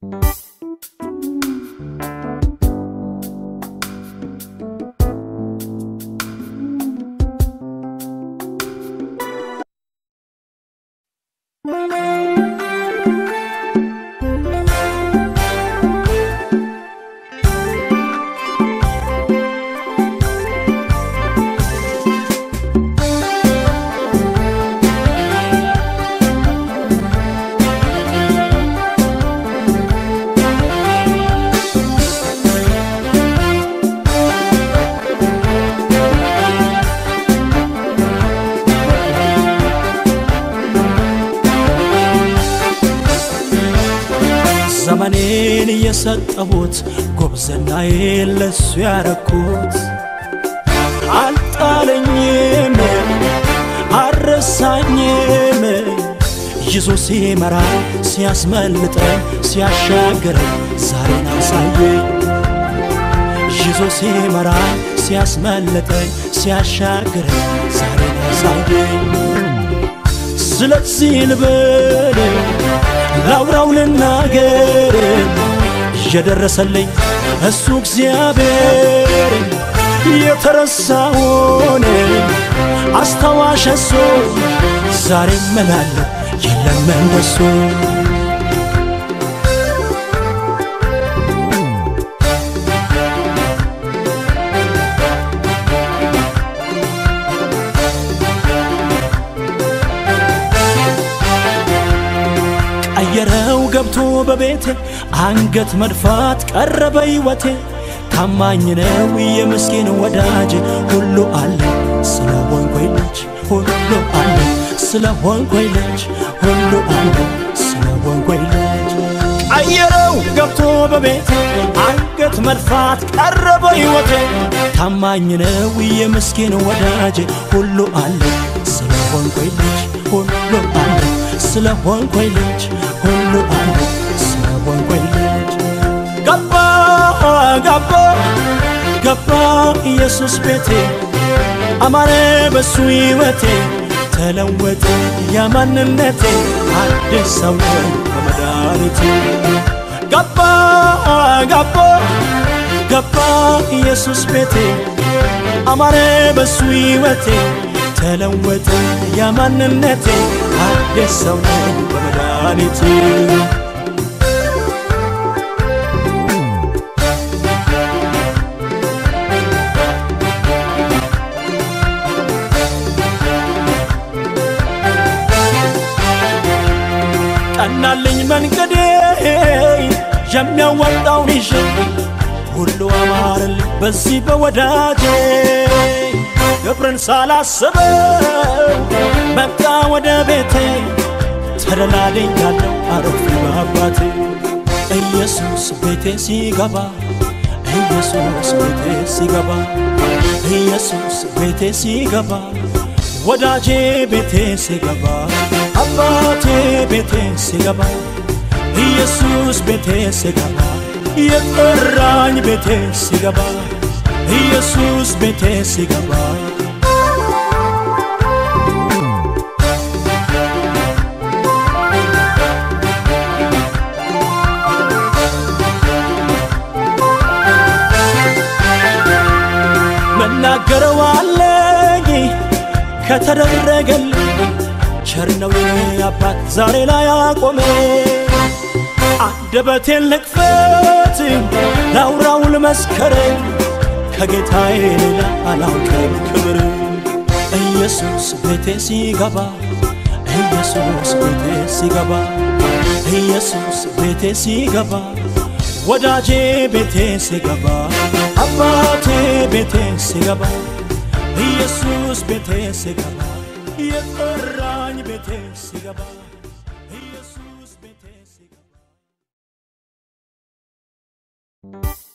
ዘመኔን የሰጠሁት ጎብዝናዬን ለሱ ያረኩት አልጣለኝም አልረሳኝም ይዞ ሲመራ ሲያስመልጠኝ ሲያሻግረኝ ዛሬን አሳየኝ ይዞ ሲመራ ሲያስመልጠኝ ሲያሻግረኝ ዛሬን አሳየኝ ስለዚህ ልበል ላውራው ልናገር እየደረሰልኝ እሱ እግዚአብሔር የተረሳውን አስታዋሽ እሱ ዛሬ መላለ የለም እንደሱ ቀየረው ገብቶ በቤቴ አንገት መድፋት ቀረበ ሕይወቴ ታማኝ ነው የምስኪን ወዳጅ ሁሉ አለ ስለ ሆንኮይ ልጅ ሁሉ አለ ስለ ሆንኮይ ልጅ ሁሉ አለ ስለ ሆንኮይ ልጅ ቀየረው ገብቶ በቤቴ አንገት መድፋት ቀረበ ሕይወቴ ታማኝ ነው የምስኪን ወዳጅ ሁሉ አለ ስለ ሆንኮይ ልጅ ሁሉ አለ ስለ ሆንኮይ ልጅ ሁሉ አለ ስለ ሆንኮይ ልጅ ገባ ገባ ገባ ኢየሱስ ቤቴ አማረ በሱ ሕይወቴ ተለወጠ ያማንነቴ አዲስ ሰው በመድኃኒቴ ገባ ገባ ገባ ኢየሱስ ቤቴ አማረ በሱ ሕይወቴ ተለወጠ ያማንነቴ አዲስ ሰው ነኝ በመድኃኒቴ ቀናልኝ መንገዴ የሚያወጣውን ይዤ ሁሉ አማረልኝ በዚህ በወዳጄ ክብርን ሳላስበው መጣ ወደ ቤቴ ተደላድያለሁ አረፍ በአባቴ ኢየሱስ ቤቴ ሲገባ ኢየሱስ ቤቴ ሲገባ ኢየሱስ ቤቴ ሲገባ ወዳጄ ቤቴ ሲገባ አባቴ ቤቴ ሲገባ ኢየሱስ ቤቴ ሲገባ የጠራኝ ቤቴ ሲገባ ኢየሱስ ቤቴ ሲገባ መናገረው አለኝ ከተደረገልኝ ቸር ነው የኔ አባት ዛሬ ላይ አቆመ አንደበቴን ልክፈት ላውራው ልመስከረኝ ከጌታዬ ሌላ አላውቅም ክብር ኢየሱስ ቤቴ ሲገባ ኢየሱስ ቤቴ ሲገባ ኢየሱስ ቤቴ ሲገባ ወዳጄ ቤቴ ሲገባ አባቴ ቤቴ ሲገባ ኢየሱስ ቤቴ ሲገባ የጠራኝ ቤቴ ሲገባ ኢየሱስ ቤቴ ሲገባ